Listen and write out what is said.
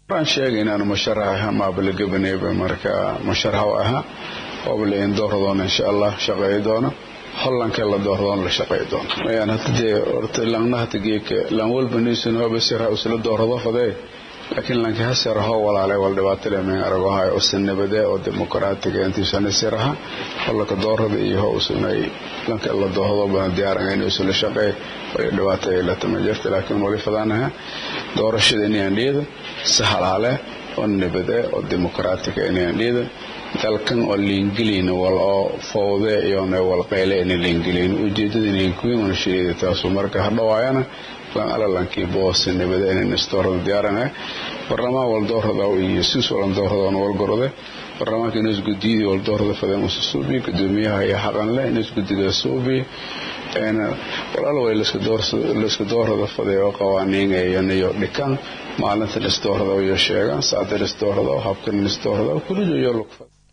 waxaan sheegay inaan musharax ahaa maabalagabaneyba marka musharax ahaa oobalain doordoona insha allah shaqeey doona hollanka la doordoona la shaqeey doona mayaan hata dee horta langna hata geeka lang walba niisun hoba sira usla doorado fadee laakiin lanki hasira hoo walaalay wal dhibaatale meen aragohay usan nabade oo dimuqraatiga intiisana siraha hollaka doorada iyo ho usunay lanka la doordo bana diyaaran in usula shaqeey way dhibaato ay la tama jirta laakiin wali fadaanaha doorashada inaan dhiida si halaale oo nabade oo dimuqraatiga inaan dhiida dalkan oo liingeliyn wal oo fowde iyona wal qayle ina liingeliyn ujeedada inay kuwiin una sheegay taasu marka hadhawaayana lan alalankii boose nabade inan istoorada diyaarana barlamaan wal doorada iyo siis walan dooradona wal gorode barlamaanka inas gudiyadii wal doorada fadeen usa suubi gudoomiyaha iyo xaqanle inas gudiga suubi walaal way layska doorada fadee oo qawaaniingayaniyo dhikan maalinta lisdoorada iyo sheegaan saacda lisdoorada habkan lisdoorada kuliyo lugfad